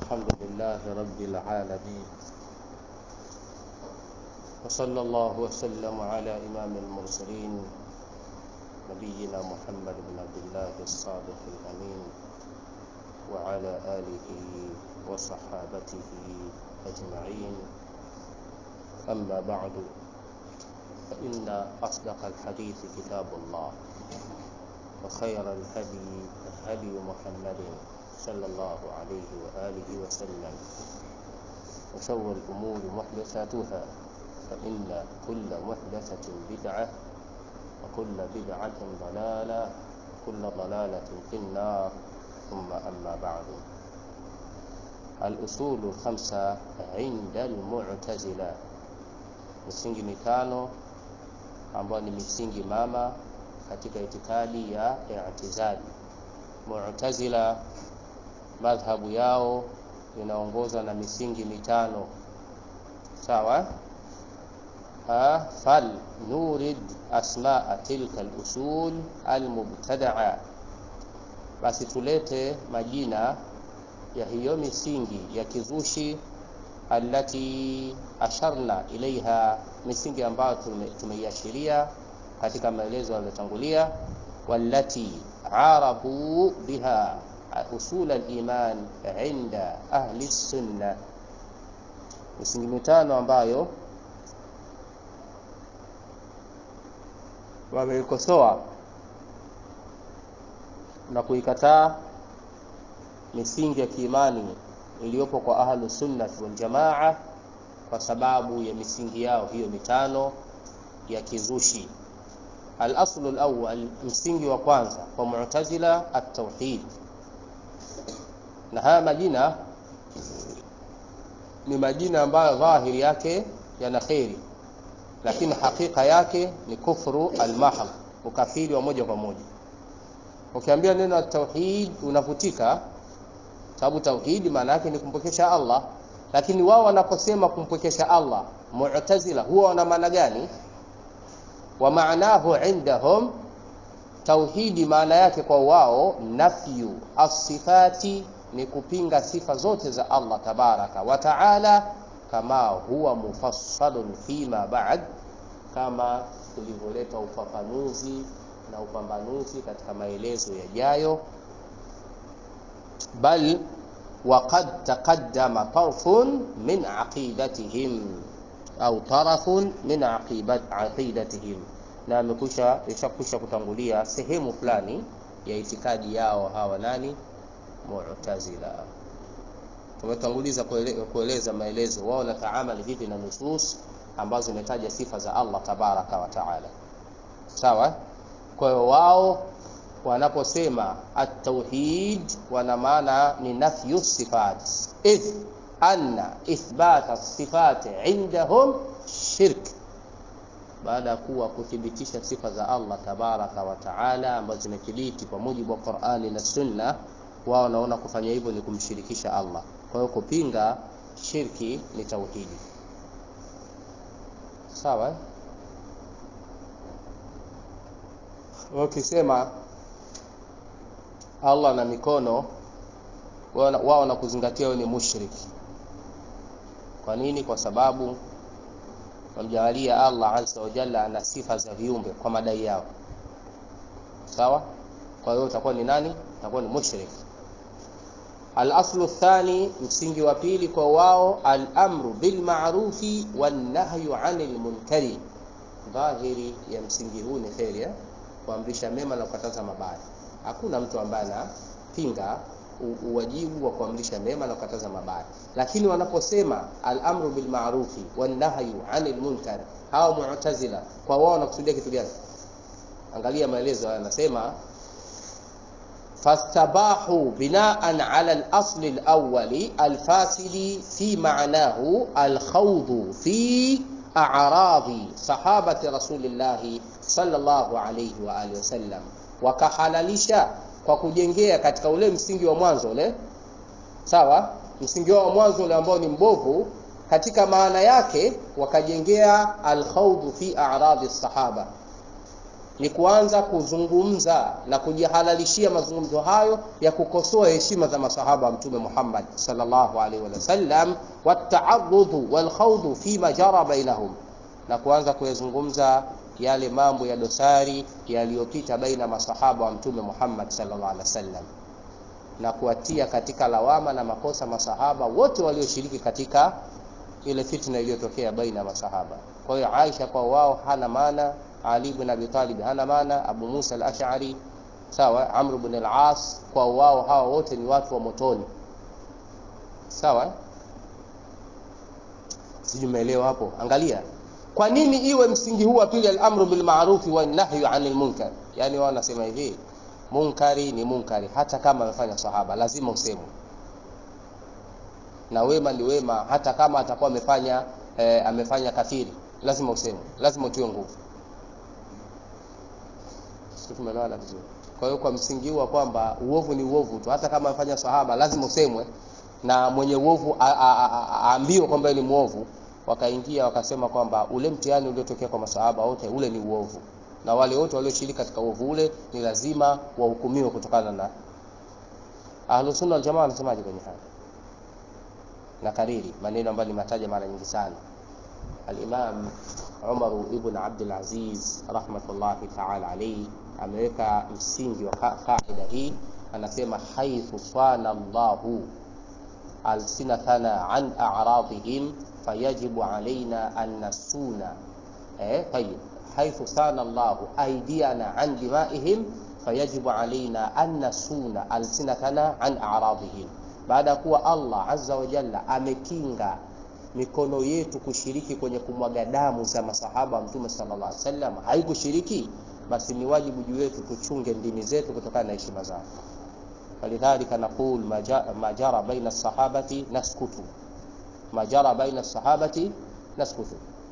الحمد لله رب العالمين وصلى الله وسلم على إمام المرسلين نبينا محمد بن عبد الله الصادق الأمين وعلى آله وصحابته أجمعين أما بعد فإن أصدق الحديث كتاب الله وخير الهدي هدي محمد صلى الله عليه وآله وسلم وشر الأمور محدثاتها فإن كل محدثة بدعة وكل بدعة ضلالة كل ضلالة في النار ثم أما بعد الأصول الخمسة عند المعتزلة misingi mitano ambayo ni misingi mama katika itikadi ya i'tizali. Mu'tazila madhhabu yao inaongozwa na misingi mitano sawa. Ha, fal nurid asmaa tilka al-usul al-mubtada'a, basi tulete majina ya hiyo misingi ya kizushi allati asharna ilaiha, misingi ambayo tumeiashiria katika maelezo yaliyotangulia, wallati arafu biha usul al-iman inda ahli sunna, misingi mitano ambayo wameikosoa na kuikataa misingi ya kiimani iliyopo kwa ahlu sunnati wal jamaa kwa sababu ya misingi yao hiyo mitano ya kizushi. Al-aslu al-awwal, msingi wa kwanza kwa Mu'tazila at-tauhid, na haya majina ni majina ambayo dhahiri yake yana kheri, lakini hakika yake ni kufru al-mahd, ukafiri wa moja kwa moja. Ukiambia neno at-tauhid unavutika sababu tauhidi maana yake ni kumpwekesha Allah, lakini wao wanaposema kumpwekesha Allah, Mu'tazila huwa wana maana gani? Wa maanahu indahum, tauhidi maana yake kwa wao nafyu asifati, ni kupinga sifa zote za Allah tabaraka wa taala, kama huwa mufassalun fima ba'd, kama tulivyoleta ufafanuzi na upambanuzi katika maelezo yajayo bal waqad taqaddama tarfun min aqidatihim au tarafun min aqidatihim, na amekusha ishakusha kutangulia sehemu fulani ya itikadi yao hawa nani Mu'tazila. Tumetanguliza kueleza maelezo wao na taamali vipi na nusus ambazo zimetaja sifa za Allah tabaraka wa taala, sawa. Kwa hiyo wao wanaposema at-tauhid wana maana ni nafyu sifat, idh anna ithbata sifati indahum shirk, baada ya kuwa kuthibitisha sifa za Allah tabaraka wa taala ambazo zimethibiti kwa mujibu wa Qur'ani na Sunna, wao wanaona kufanya hivyo ni kumshirikisha Allah. Kwa hiyo kupinga shirki ni tauhidi, sawa. Wakisema Allah na mikono, wao na kuzingatia wewe ni mushriki. Kwa nini? Kwa sababu wamjalia Allah azza wa jalla ana sifa za viumbe kwa madai yao, sawa. Kwa hiyo utakuwa ni nani? Utakuwa ni mushriki. Al-aslu thani, msingi wa pili kwa wao, al-amru bil ma'rufi wan nahyu 'anil munkari. Dhahiri ya msingi huu ni kheri, kuamrisha mema na kukataza mabaya. Hakuna mtu ambaye anapinga uwajibu wa kuamrisha mema na kukataza mabaya, lakini wanaposema al-amru bil ma'rufi wan nahyu 'anil munkar, hao Mu'tazila kwa wao wanakusudia kitu gani? Angalia maelezo haya, anasema fastabahu binaan ala al-asl al-awwali al-fasili fi ma'nahu al-khawd fi a'radi sahabati rasulillahi sallallahu alayhi wa alihi wasallam wakahalalisha kwa kujengea katika ule msingi wa mwanzo ule, sawa. Msingi wao wa mwanzo ule ambao ni mbovu, katika maana yake wakajengea alkhawd fi a'radi sahaba, ni kuanza kuzungumza na kujihalalishia mazungumzo hayo ya kukosoa heshima za masahaba wa mtume Muhammad sallallahu alaihi wasallam wataarudhu walkhawdhu fima jara bainahum na kuanza kuyazungumza yale mambo ya dosari yaliyopita baina masahaba wa mtume Muhammad sallallahu alaihi wasallam na kuwatia katika lawama na makosa masahaba wote walioshiriki katika ile fitna iliyotokea baina ya masahaba. Kwa hiyo Aisha kwa wao hana maana, Ali ibn Abi Talib hana maana, Abu Musa al-Ash'ari sawa, Amr ibn al-As kwa wao hawa wote ni watu wa motoni. Sawa? Sijui umeelewa hapo. Angalia. Kwa nini iwe msingi huu wa pili al-amru bil ma'ruf wa nahyu 'anil munkar? Yaani wao wanasema hivi, munkari ni munkari hata kama amefanya sahaba lazima usemwe na wema ni wema hata kama atakuwa amefanya eh, amefanya kafiri lazima usemwe lazima utiwe nguvu sisi tumeelewana vizuri kwa hiyo kwa msingi huu wa kwamba uovu ni uovu tu hata kama amefanya sahaba lazima usemwe na mwenye uovu aambiwe kwamba ni muovu wakaingia wakasema kwamba ule mtihani uliotokea kwa masahaba wote ule ni uovu na wale wote walioshiriki katika uovu ule ni lazima wahukumiwe kutokana na Ahlus Sunna wal Jamaa wanasemaje kwenye haya na kariri maneno ambayo nimetaja mara nyingi sana Al-Imam Umar ibn Abdul Aziz rahmatullahi ta'ala alayhi ameweka msingi wa kaida hii anasema haithu sana Allahu alsinatana an a'radihim fayajibu alaina an nasuna eh tayib haithu sana Allahu aydiyana an dimaihim fayajibu alaina an nasuna alsinatana an a'radihim baada ya kuwa Allah azza wa jalla amekinga mikono yetu kushiriki kwenye kumwaga damu za masahaba wa mtume sallallahu alaihi wasallam haikushiriki basi ni wajibu juu yetu tuchunge ndimi zetu kutokana na heshima zao falidhalika naqul majara baina sahabati naskutu majara baina sahabati naskutu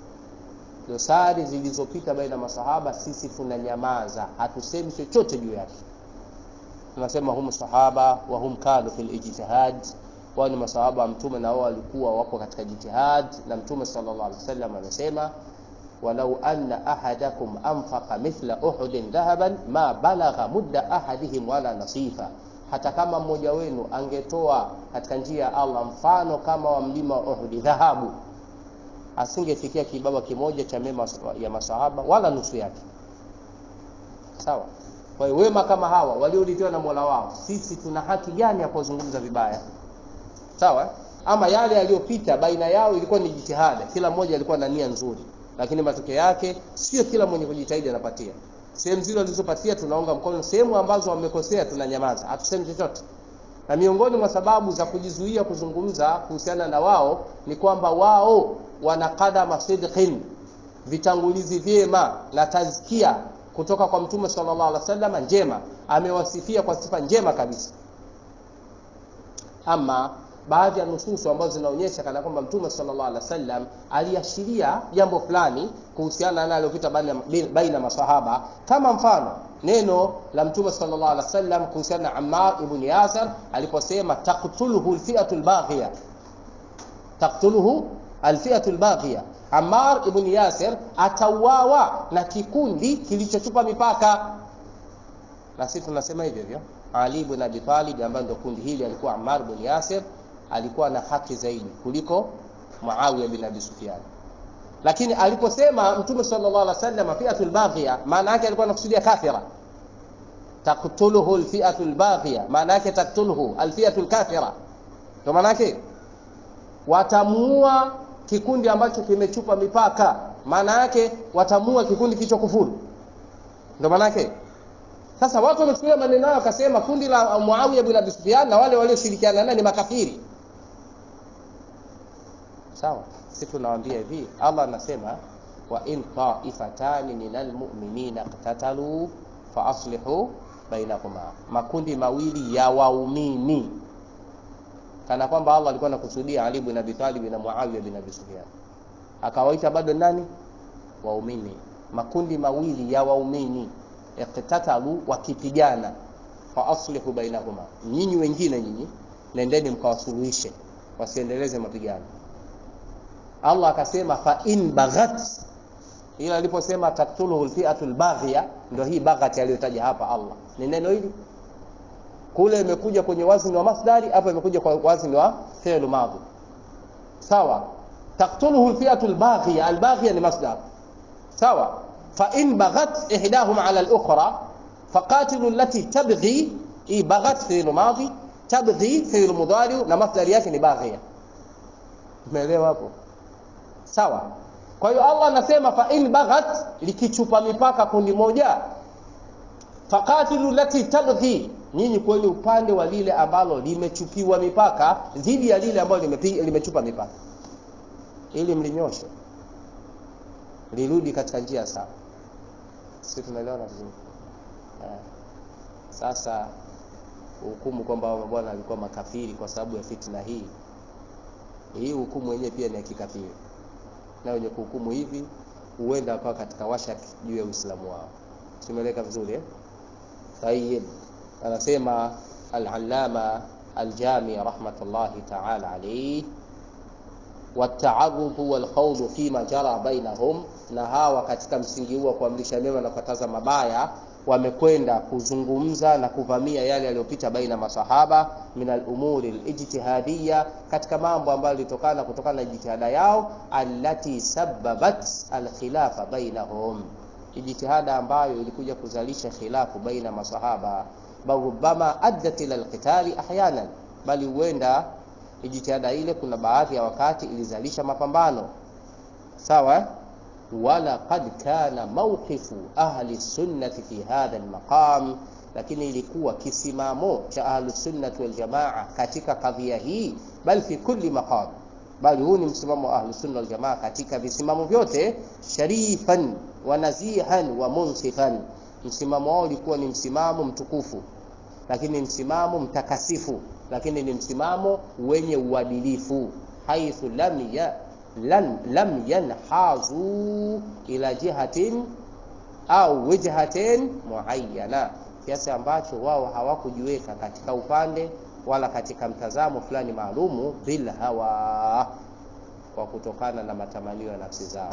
dosari zilizopita baina masahaba sisi tunanyamaza hatusemi chochote juu yake tunasema hum sahaba wa hum kanu fil ijtihad wao ni masahaba wa mtume na wao walikuwa wapo katika jitihad na mtume sallallahu alaihi wasallam amesema walau anna ahadakum anfaqa mithla uhudin dhahaban ma balagha mudda ahadihim wala nasifa hata kama mmoja wenu angetoa katika njia ya Allah mfano kama wa mlima wa Uhud dhahabu asingefikia kibaba kimoja cha mema ya masahaba wala nusu yake sawa kwa hiyo wema kama hawa waliolitiwa na Mola wao sisi tuna haki gani ya kuzungumza vibaya sawa ama yale yaliyopita baina yao ilikuwa ni jitihada kila mmoja alikuwa na nia nzuri lakini matokeo yake sio kila mwenye kujitahidi anapatia sehemu zile walizopatia tunaunga mkono sehemu ambazo wamekosea tunanyamaza hatusemi chochote na miongoni mwa sababu za kujizuia kuzungumza kuhusiana na wao ni kwamba wao wana kadama sidqin vitangulizi vyema na tazkia kutoka kwa mtume sallallahu alaihi wasallam njema amewasifia kwa sifa njema kabisa ama baadhi ya nususu ambazo zinaonyesha kana kwamba mtume sallallahu alaihi wasallam aliashiria jambo fulani kuhusiana na aliyopita baina masahaba kama mfano neno la mtume sallallahu alaihi wasallam kuhusiana na Ammar ibn Yasir aliposema taqtuluhu alfi'atu albaghiya taqtuluhu alfi'atu albaghiya Ammar ibn Yasir atauawa na kikundi kilichochupa mipaka na sisi tunasema hivyo hivyo Ali ibn Abi Talib ambaye ndio kundi hili alikuwa Ammar ibn Yasir alikuwa na haki zaidi kuliko Muawiya bin Abi Sufyan lakini aliposema mtume sallallahu alaihi wasallam fi'atul baghiya maana yake alikuwa anakusudia kafira taqtuluhu alfi'atul baghiya maana yake taqtuluhu alfi'atul kafira ndio maana yake watamuua kikundi ambacho kimechupa mipaka maana yake watamuua kikundi kicho kufuru ndio maana yake sasa watu wamechukulia maneno hayo wakasema kundi la Muawiya bin Abi Sufyan na wale walioshirikiana naye ni makafiri sawa sisi tunawaambia hivi Allah anasema wa in ta'ifatani minal mu'minina qatatalu fa aslihu bainahuma makundi mawili ya waumini kana kwamba Allah alikuwa anakusudia Ali bin Abi Talib na Muawiya bin Abi Sufyan akawaita bado nani waumini makundi mawili ya waumini iqtatalu wakipigana fa aslihu bainahuma nyinyi wengine nyinyi nendeni mkawasuluhishe wasiendeleze mapigano Allah akasema fa in baghat ila aliposema taktuluhu alfi'atu albaghiya ndio hii baghati aliyotaja hapa Allah ni neno hili kule imekuja kwenye wazni wa masdari hapa imekuja kwa wazni wa fi'l madhi sawa taktuluhu alfi'atu albaghiya albaghiya ni masdar sawa fa in baghat ihdahuma ala al-ukhra faqatilu allati tabghi hii baghat fi'l madhi tabghi fi'l mudari na masdari yake ni baghiya umeelewa hapo sawa kwa hiyo Allah anasema fa in baghat likichupa mipaka kundi moja faqatilu lati tabghi nyinyi kwenye upande wa lile ambalo limechupiwa mipaka dhidi ya lile ambalo limechupa mipaka ili mlinyoshe lirudi katika njia sawa sisi tunaelewana vizuri eh. sasa hukumu kwamba bwana alikuwa makafiri kwa sababu ya fitna hii hii hukumu yenyewe pia ni ya kikafiri na wenye kuhukumu hivi huenda akawa katika washak juu ya Uislamu wao. Tumeeleka vizuri eh? Tayyib. Anasema al-Allama al-Jami rahmatullahi ta'ala alayhi والتعرض والخوض فيما جرى بينهم na hawa katika msingi huo kuamrisha mema na kukataza mabaya wamekwenda kuzungumza na kuvamia yale yaliyopita baina masahaba min al-umuri al-ijtihadiyya katika mambo ambayo yalitokana kutokana na jitihada yao allati sababat al-khilafa bainahum ijtihada ambayo ilikuja kuzalisha khilafu baina masahaba bal rubama addat ila al-qitali ahyanan bali huenda ijtihada ile kuna baadhi ya wakati ilizalisha mapambano sawa ولقد كان موقف أهل السنة في هذا المقام lakini ilikuwa kisimamo cha ahlusunnati waljamaa katika kadhia hii bal fi kulli maqam bali huu ni msimamo wa ahlusunna waljamaa katika visimamo vyote sharifan wa nazihan wa munsifan msimamo wao ulikuwa ni msimamo mtukufu lakini msimamo mtakasifu lakini ni msimamo wenye uadilifu haithu lam ya lan lam yanhazu ila jihatin au wijhatin muayyana, kiasi ambacho wao hawakujiweka katika upande wala katika mtazamo fulani maalumu, bil hawa, kwa kutokana na matamanio ya nafsi zao,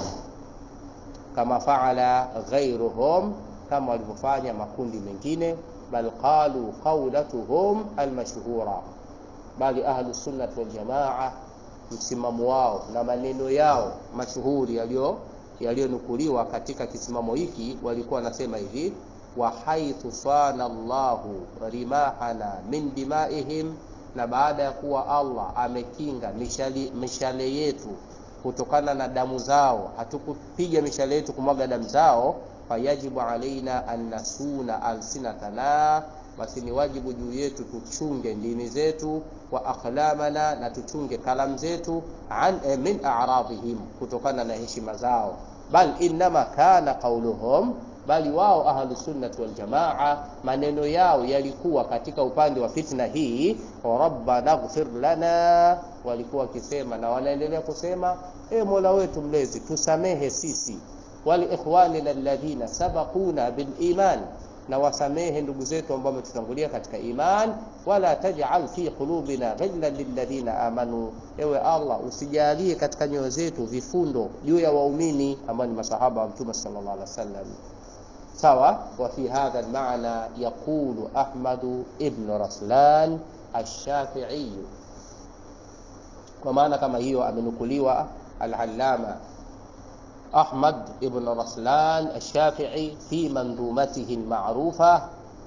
kama faala ghairuhum, kama walivyofanya makundi mengine, bal qalu qawlatuhum almashhura, bali ahlus sunnah wal jamaa msimamo wao na maneno yao mashuhuri yaliyo yaliyonukuliwa katika kisimamo hiki walikuwa wanasema hivi wa haithu sana Allahu rimahana min dimaihim, na baada ya kuwa Allah amekinga mishale, mishale yetu kutokana na damu zao, hatukupiga mishale yetu kumwaga damu zao, fayajibu alaina an nasuna alsinatana basi ni wajibu juu yetu tuchunge ndimi zetu wa aqlamana, na tuchunge kalamu zetu an eh, min a'radhihim, kutokana na heshima zao. Bal innama kana qauluhum, bali wao ahlusunnati waljamaa maneno yao yalikuwa katika upande wa fitna hii, rabbana ighfir lana, walikuwa wakisema na wanaendelea kusema e Mola wetu mlezi tusamehe sisi, wali ikhwanina alladhina sabaquna bil iman na wasamehe ndugu zetu ambao wametutangulia katika iman, wala taj'al fi qulubina ghillan lilladhina amanu, ewe Allah usijalie katika nyoyo zetu vifundo juu ya waumini ambao ni masahaba wa Mtume sallallahu alaihi wasallam. Sawa. Wa fi hadha almaana yaqulu Ahmad ibn Raslan ash-Shafi'i, kwa maana kama hiyo amenukuliwa al-Allama Ahmad ibn Raslan Ash-Shafi'i fi mandumatihi al-ma'rufa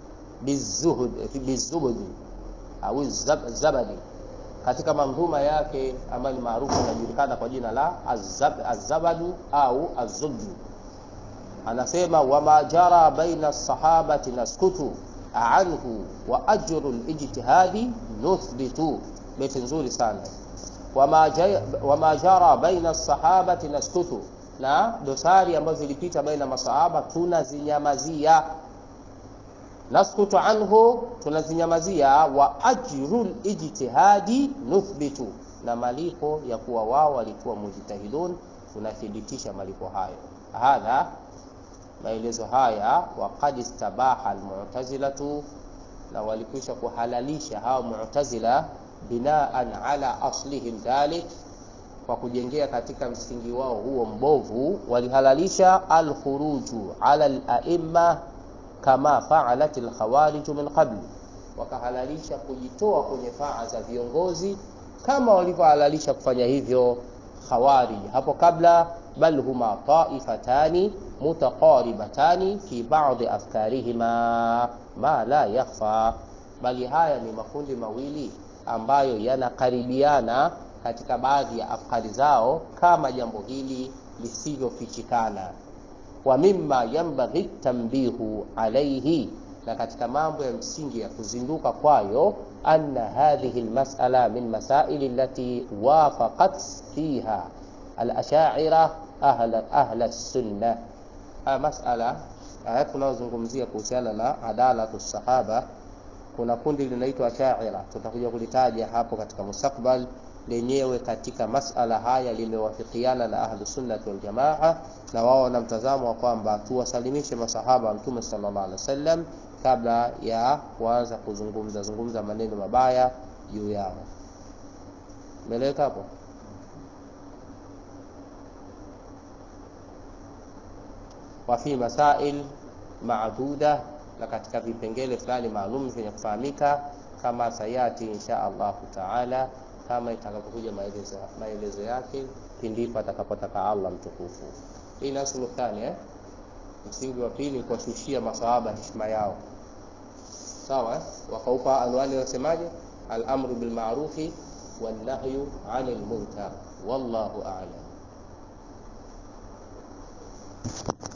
bizuhd au zabadi, katika mandhuma yake ambayo ni maarufu inajulikana kwa jina la az-zabadu au az-zubdu, anasema wama jara baina as-sahabati naskutu anhu wa ajru al-ijtihadi nuthbitu. Beti nzuri sana. Wama jara baina as-sahabati naskutu na dosari ambazo zilipita baina masahaba tunazinyamazia, naskutu anhu, tunazinyamazia. Wa ajrul ijtihadi nuthbitu, na malipo ya kuwa wao walikuwa mujtahidun, tunathibitisha malipo hayo. Hadha, maelezo haya, waqad istabaha almu'tazilatu, na walikwisha kuhalalisha hao mu'tazila binaan ala aslihim dhalik kwa kujengea katika msingi wao huo mbovu walihalalisha alkhuruju ala alaimma kama faalat alkhawarij min qabli wakahalalisha kujitoa kwenye faa za viongozi kama walivyohalalisha kufanya hivyo khawarij hapo kabla bal huma taifatani mutaqaribatani fi ba'dhi afkarihima ma la yakhfa bali haya ni makundi mawili ambayo yanakaribiana katika baadhi ya afkari zao kama jambo hili lisivyofichikana wa mimma yambaghi tambihu alaihi na katika mambo ya msingi ya kuzinduka kwayo anna hadhihi almas'ala min masaili allati wafaqat fiha alashaira ahla ahla sunna haya mas'ala haya tunayozungumzia kuhusiana na adalatu sahaba kuna kundi linaitwa ashaira tutakuja kulitaja hapo katika mustakbal lenyewe katika masala haya limewafikiana na ahlu sunnati wal jamaa na wao wana mtazamo wa kwamba tuwasalimishe masahaba wa mtume sallallahu alaihi wasallam kabla ya kuanza kuzungumza zungumza maneno mabaya juu yao meleka hapo wa fi masail maaduda na katika vipengele fulani maalum vyenye kufahamika kama sayati insha Allahu taala kama itakapokuja maelezo maelezo yake pindipo atakapotaka Allah mtukufu. Hii nasulu thani eh? Msingi wa pili kuwashushia masahaba heshima yao, sawa eh? Wakaupa anwani wasemaje? Al-amru bil ma'rufi wan nahyu 'anil munkar wallahu a'lam.